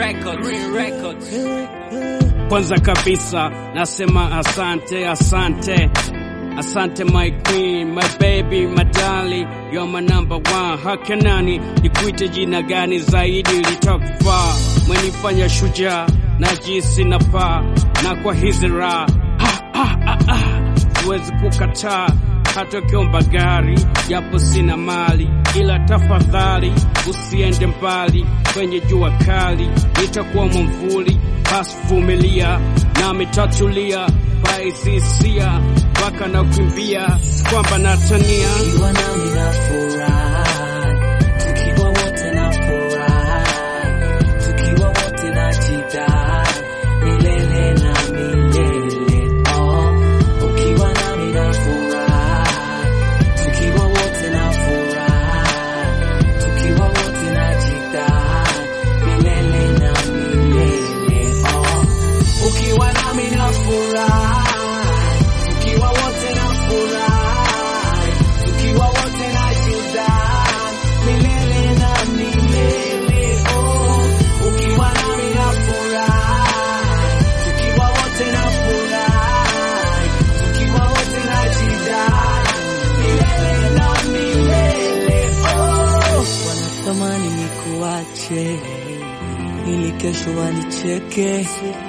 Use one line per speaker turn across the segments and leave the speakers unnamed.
Records. Green Records.
Kwanza kabisa nasema asante, asante, asante my queen, my baby, my darling, you're my number one. Haka nani nikuite jina gani zaidi litakufaa? Mwenifanya shujaa na jinsi na paa na kwa hizi raha Ha, ha, ha, ha. siwezi kukataa hata ukiomba gari, japo sina mali, ila tafadhali usiende mbali kwenye jua kali, nitakuwa mwamvuli, basi vumilia nami tatulia paisisia mpaka na kukimbia kwamba natania
Ukiwa nami na furahi, tukiwa wote na furahi, tukiwa wote na jidai, milele na milele. Oh, ukiwa nami na furahi, tukiwa wote na furahi, tukiwa wote na jidai, milele na milele. Oh, ukiwa nami na furahi, tukiwa wote na furahi, tukiwa wote na jidai, milele na milele. Oh, ukiwa nami na furahi, tukiwa wote na furahi, tukiwa wote na jidai, milele na milele. Oh, wanatamani nikuache ili kesho wanicheke,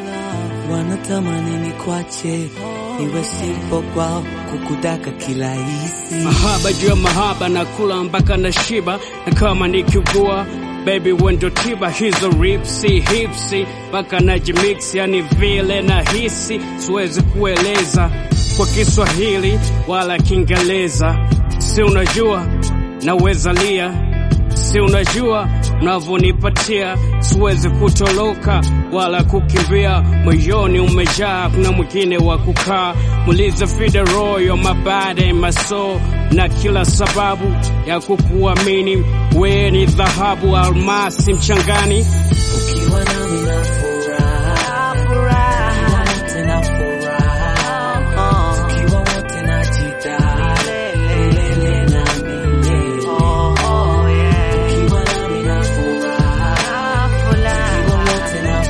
wanatamani nikwache iwe sipo kwao kukudaka kila hisi.
mahaba juu ya mahaba na kula mpaka na shiba na kama nikiugua baby wendo tiba hizo ripsi hipsi mpaka na jimix yani vile na hisi siwezi kueleza kwa Kiswahili wala Kiingereza si unajua naweza lia si unajua unavyonipatia siwezi kutoroka wala kukimbia moyoni umejaa kuna mwingine wa kukaa mulize fideroyo mabade maso na kila sababu ya kukuamini we ni dhahabu almasi mchangani
Ukiwa nami na furaha, tukiwa wote na furaha, tukiwa wote na jidai, milele na milele. Ukiwa nami na furaha, tukiwa wote na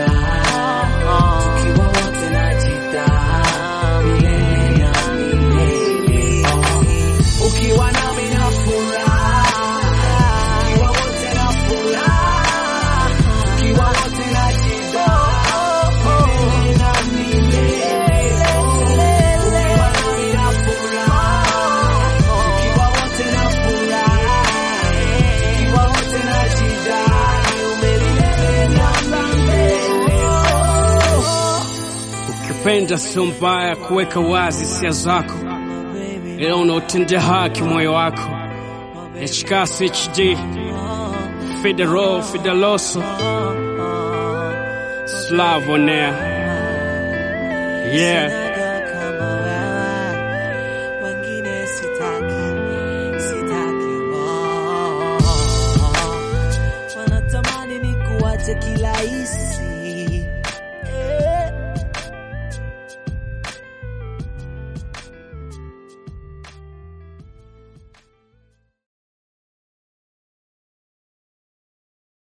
furaha, tukiwa wote na jidai, milele na milele. Ukiwa nami na furaha, tukiwa wote na furaha, tukiwa wote na jidai, milele na milele. Ukiwa nami na furaha, tukiwa wote na furaha, tukiwa wote na jidai, milele na milele.
ukipenda sio mbaya kuweka wazi hisia zako ila unaotendea haki moyo wako Yachikasi HD Fidero Fideloso Slavonea yeah
kama wewe, wengine sitaki, sitaki, oh. Wanatamani nikuache kila hisi